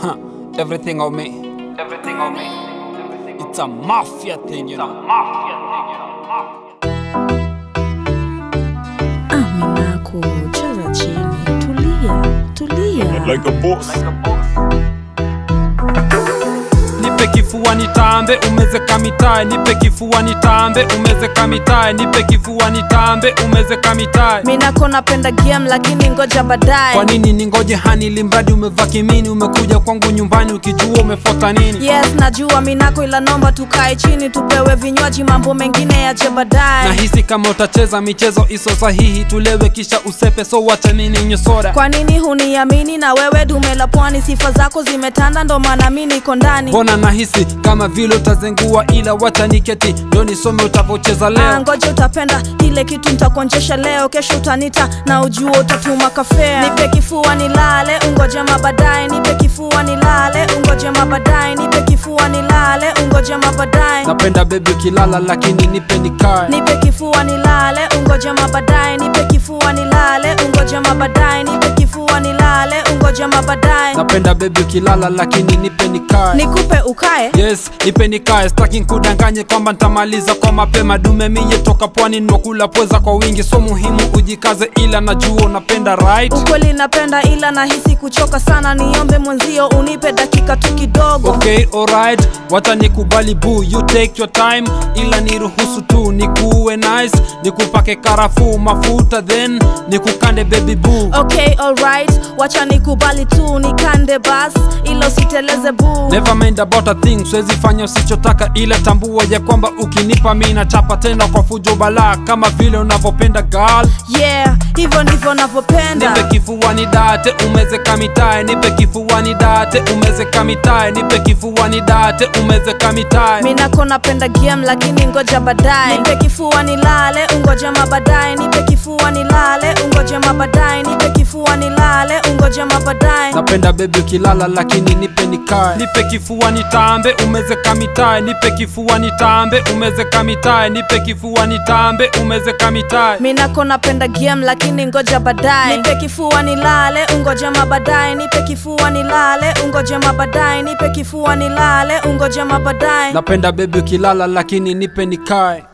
Huh, everything on me. Everything on me. It's a mafia thing, you know. Aminako, cheza chini, tulia, tulia. like a boss. Nipe kifua nitambe, umezeka mitae. Nipe kifua nitambe, umezeka mitae. Nipe kifua nitambe, umezeka mitae. Minako napenda game lakini ngoja baadaye. Kwa nini ningoje hani limradi umevaa kimini? Umekuja kwangu nyumbani ukijua umefuata nini? Yes, najua Minako, ila nomba tukae chini tupewe vinywaji, mambo mengine yaje baadaye. Nahisi kama utacheza michezo iso sahihi, tulewe kisha usepe, so wacha mimi ninywe soda. Kwa nini huniamini? Na wewe dume la pwani, sifa zako zimetanda, ndo maana mi niko ndani. Mbona nahisi kama vile utazengua, ila wacha niketi ndo nisome utavocheza Ah, leo. ngoja utapenda ile kitu nitakuonjesha leo, kesho utanita na ujua utatuma kafea. Nipe kifua nilale, ungoje mabadaye. Nipe kifua nilale, ungoje mabadaye. Nipe kifua nilale, ungoje mabadaye. Napenda bebi ukilala, lakini nipe nikae. Nipe kifua nilale, ungoje mabadaye. Nipe kifua nilale, ungoje mabadaye. Nipe kifua nilale, ungoje mabadaye. Napenda bebi ukilala, lakini nipe nikae. Nikupe ukae Yes, nipe nikae, staki nkudanganye kwamba ntamaliza kwa mapema. Dume miye toka pwani nwakula pweza kwa wingi, so muhimu ujikaze, ila najua unapenda right. ukweli napenda, ila nahisi kuchoka sana. Niombe mwenzio unipe dakika tu kidogo. Okay, alright, wacha nikubali boo, you take your time, ila niruhusu tu nikuwe nice, nikupake karafuu mafuta, then nikukande baby boo. Okay, alright, wacha nikubali tu nikande bas, ila usiteleze boo. Never mind about a thing, siwezi fanya usichotaka, ila tambua ya kwamba ukinipa mi nachapa tena kwa fujo balaa, kama vile unavyopenda girl. Yeah, hivyo ndivyo navyopenda. Nipe kifuani date, umezeka mitae, nipe kifuani date, umezeka mitae, nipe kifuani date, umezeka mitae. Minako napenda game lakini ngoja baadaye. Nipe kifua nilale, ungoje mabadaye. Nipe kifua nilale, ungoje mabadaye. Nipe kifua nilale, ungoje mabadaye. Napenda bebi ukilala lakini nipe nikae. Nipe kifua nitambe, umezeka mitae. Nipe kifua nitambe, umezeka mitae. Nipe kifua nitambe, umezeka mitae. Minako napenda game lakini ngoja baadaye. Nipe kifua nilale, ungoje mabadaye. Nipe kifua nilale, ungoje mabadaye. Nipe kifua nilale, ungoje mabadaye. Napenda bebi ukilala lakini nipe nikae.